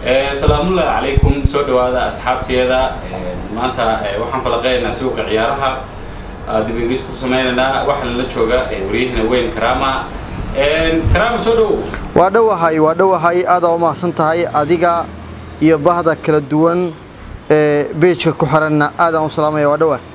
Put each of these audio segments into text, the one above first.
salaamullahi calaykum soo dhawaada asxaabteeda maanta waxaan falaqeynaynaa suuqa ciyaaraha dib ingis ku sameynaynaa waxaa lala jooga waryahina weyn karama karama soo dhow waa dhowahay waa dhowahay aadaa umahadsan tahay adiga iyo bahda kala duwan ee beejka ku xiranna aadaan u salaamaya waa dhowa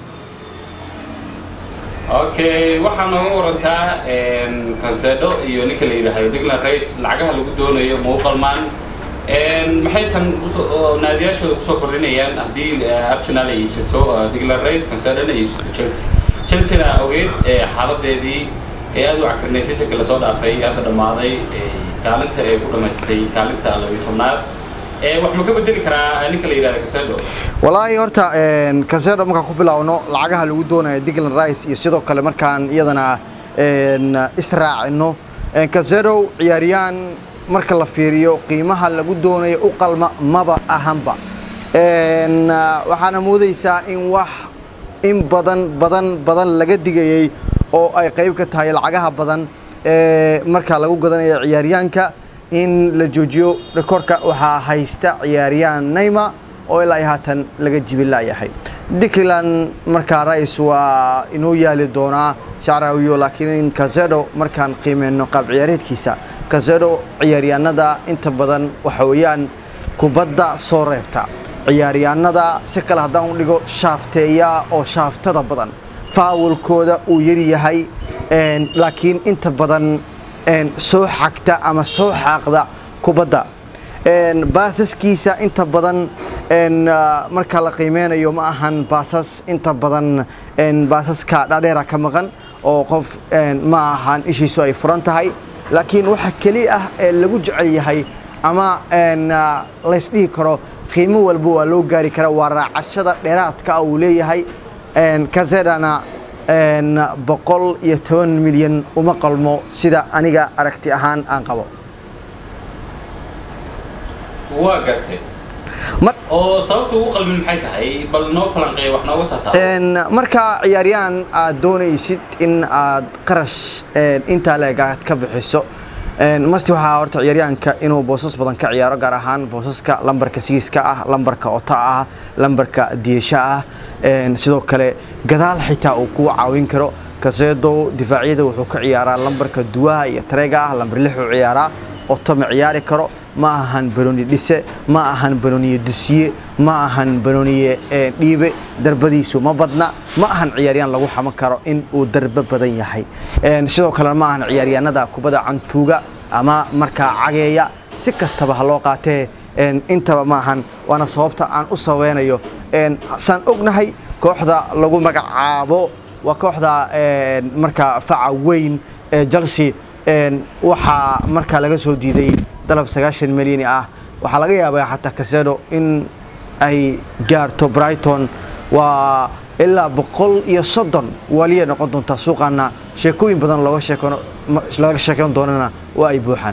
okay waxaa nooga warantaa kanseedho iyo ninka la yidhaahdo digland race lacagaha lagu doonayo ma u qalmaan maxaysan naadiyaashooda kusoo kordhinayaan haddii arsenal ay iibsato digland race kanseedhona ay iibsato chelsea chelseana ogeed xaaladeedii ee aad u cakirnaysay sanka lasoo dhaafay hadda dhammaaday kaalinta ee ku dhamaystay kaalinta labiyo tobnaad wax ma ka bedeli karaa ninka la yidhahda kasedo walaahi horta kasedo markaan ku bilaawno lacagaha lagu doonaya digland rice iyo sidoo kale markaan iyadana israacino kasedo ciyaariyaan marka la fiiriyo qiimaha lagu doonayo u qalma maba ahanba waxaana moodaysaa in wax in badan badan badan laga digayay oo ay qayb ka tahay lacagaha badan ee markaa lagu gadanayo ciyaaryaanka in la joojiyo rekoorka waxaa haysta ciyaaryahan nayma oo ilaa haatan laga jibilaayahay diclan markaa rais waa inoo yaali doonaa shacrawiyo laakiin kasedo markaan qiimeyno qaab ciyaareedkiisa kasedo ciyaaryahanada inta badan waxa weeyaan kubadda soo reebta ciyaaryahanada si kale haddaan u dhigo shaafteeya oo shaaftada badan faawalkooda uu yaryahay laakiin inta badan soo xagta ama soo xaaqda kubadda baasaskiisa inta badan marka la qiimeynayo ma ahan baasas inta badan baasaska dhaadheera ka maqan oo qof ma ahan ishiisu ay furan tahay laakiin waxa keli ah ee lagu jecel yahay ama laysdhihi karo qiimo walba waa loo gaari karaa waa raacashada dheeraadka uu leeyahay kasedana boqol iyo toban milyan uma qalmo sida aniga aragti ahaan aan qabo waa gartay oo sababta ugu qalmin maxay tahay bal noo falanqeeya wax nooga tataa marka ciyaaryahan aad doonaysid in aad qarash intaa leeg aad ka bixiso masti waxaa horta ciyaaryahanka inuu boosas badan ka ciyaaro gaar ahaan boosaska lambarka sigiska ah lambarka ota ah lambarka diisha ah sidoo kale gadaal xitaa uu kugu caawin karo kaseedo difaacyada wuxuu ka ciyaaraa lambarka duwaha iyo tareega ah lambar lix uu ciyaaraa oto ma ciyaari karo ma ahan banoni dhise ma ahan banoniye dusiye ma ahan banoniye dhiibe darbadiisu ma badna ma ahan ciyaaryaan lagu xaman karo in uu darbe badan yahay sidoo kalena ma ahan ciyaaryaanada kubadda cantuuga ama markaa cageeya si kastaba ha loo qaatee intaba ma ahan waana sababta aan u sabeynayo saan ognahay kooxda lagu magacaabo waa kooxda markaa faca weyn ee chelsea waxaa markaa laga soo diiday dalab sagaashan milyani ah waxaa laga yaabaa xataa kasedo in ay gaarto brighton waa ilaa boqol iyo soddon waliya noqon doontaa suuqaana sheekooyin badan looga sheekon laga sheekeyn doonana waa ay buuxaan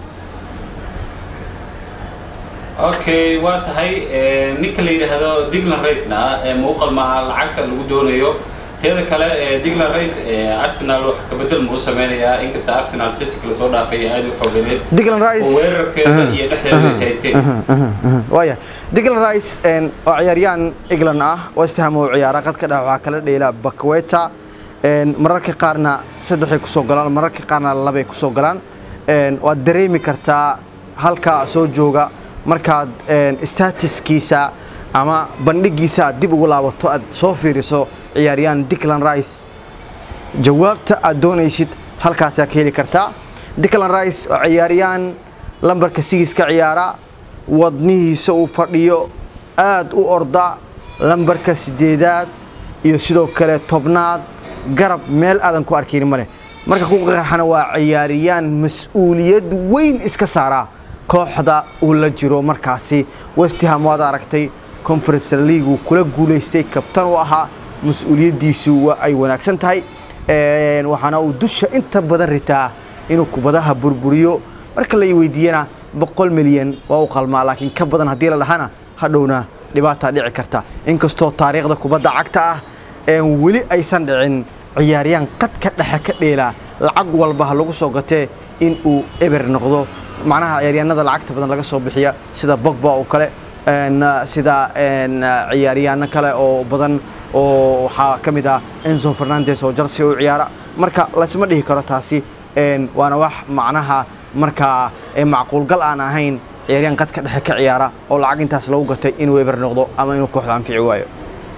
okay waa tahay ninka la yidhaahdo digland racena ma u qalmaa lacagta lagu doonayo teeda kale digland race arsenal wax kabedel ma u sameynayaa inkasta arsenal sisika lasoo dhaafay aad u xooganeed digland rice weerarkeeda iyo dhexdeeda is haysteen waaya digland rice oo ciyaaryahan england ah west ham oo ciyaara qadka dhex waxaa kala dheela bakweta mararka qaarna saddexay kusoo galaan mararka qaarna labay kusoo galaan waad dareemi kartaa halka soo jooga markaad statiskiisa ama bandhigiisa aad dib ugu laabato aad soo fiiriso ciyaaryahan diclan rice jawaabta aad doonaysid halkaasaa ka heli kartaa diclan rice oo ciyaaryahan lambarka sigiska ciyaara wadnihiisa uu fadhiyo aad u orda lambarka sideedaad iyo sidoo kale tobnaad garab meel aadan ku arkayni maleh marka ku qeexana waa ciyaaryahan mas-uuliyad weyn iska saaraa kooxda uu la jiro markaasi westham waad aragtay conference league kula guulaystay kabtan u ahaa mas-uuliyaddiisu waa ay wanaagsan tahay waxaana uu dusha inta badan ritaa inuu kubadaha burburiyo marka la weydiiyana boqol milyan waa u qalmaa laakiin ka badan haddii la dhahana hadhowna dhibaataa dhici karta inkastoo taariikhda kubadda cagta ah weli aysan dhicin ciyaaryaan qadka dhexe ka dheela lacag walba ha lagu soo gatee in uu eber noqdo macnaha ciyaaryahanada lacagta badan laga soo bixiya sida bogba oo kale een, sida een, ciyaaryahanno kale oo badan oo waxaa ka mid ah enzo fernandes oo chelsea u ciyaara marka laysma dhihi karo taasi een, waana wax macnaha markaa ee macquulgal aan ahayn ciyaaryahan qadka dhexe ka ciyaara oo lacag intaas lagu gatay inuu eber noqdo ama inuu kooxda anfici waayo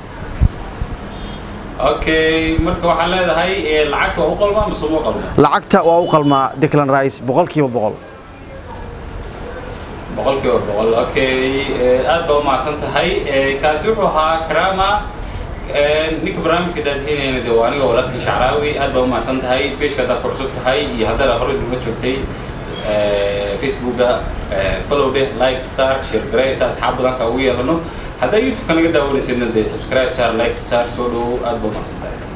okay marka waxaa leedahay eh, lacagta waa u qalmaa mise uma qalmaa lacagta waa u qalmaa declan rice boqolkiiba boqol boqolkiiba boqol okay eh, aad baa umahadsan tahay Eh, kaasi wuxuu ahaa karama Eh, ninka barnaamijka daadihinayna de waa aniga walaalkii shacraawi aad baa umahadsan tahay pageka haddaad ku cusub tahay iyo haddaad horey duma joogtay eh, facebooka eh, follow dheh like sar share garee si asxaab badanka ugu yeelano haddaa youtube-ka naga daawanaysidna dee subscribe sar like sar soo dhow aad baa umahadsan tahay